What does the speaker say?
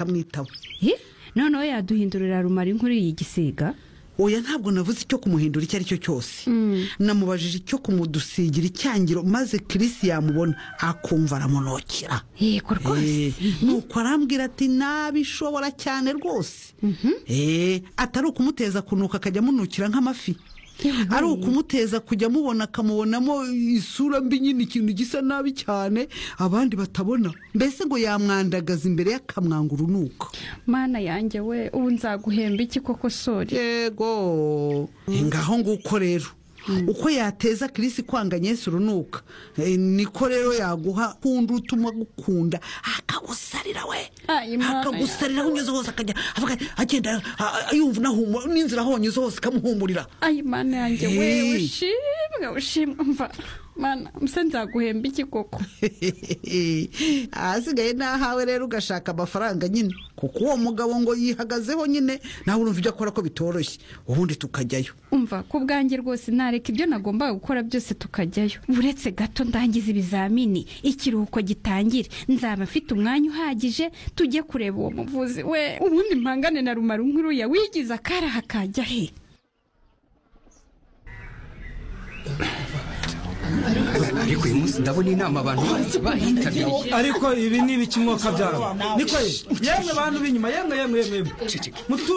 akamwitaho noneho yaduhindurira rumari nk'uriyi gisiga oya ntabwo navuze icyo kumuhindura icyo ari cyo cyose namubajije icyo kumudusigira icyangiro maze kirisi yamubona akumva aramunokera yego Eh, rwose nuko arambwira ati nabishobora cyane rwose Eh, atari ukumuteza kunuka akajya amunukira nk'amafi Yabaye. ari ukumuteza kujya amubona akamubonamo isura mbi nyine ikintu gisa nabi cyane abandi batabona mbese ngo yamwandagaza imbere y'akamwanga urunuka mana yanjye we ubu nzaguhemba iki koko sori yego ngaho nguko rero uko yateza kirisi kwanga nyesi urunuka Eh, niko rero yaguha kundi utuma agukunda akagusarira we Ay, Imana akagusarira aho unyuze hose akajya avuga ati, agenda ah, ah, yumva unahumura n'inzira aho wanyuze hose ikamuhumurira ayi mana yanjye we Hey. ushimwe ushimwe mva mana mbese nzaguhemba iki koko ahasigaye ni ahawe rero ugashaka amafaranga nyine kuko uwo mugabo ngo yihagazeho nyine nawe urumva ibyo akora ko bitoroshye ubundi tukajyayo umva ku bwanjye rwose nareka ibyo nagombaga gukora byose tukajyayo uretse gato ndangiza ibizamini ikiruhuko gitangire nzaba mfite umwanya uhagije tujye kureba uwo muvuzi we ubundi mpangane na rumara nk'uriya wigize akaraha kajya he ariko uyu munsi ndabona inama abantu bose bahitabiriye ariko ibi ni ibiki mwaka byabo niko yemwe bantu b'inyuma yemwe yemwe yemwe yemwe mutu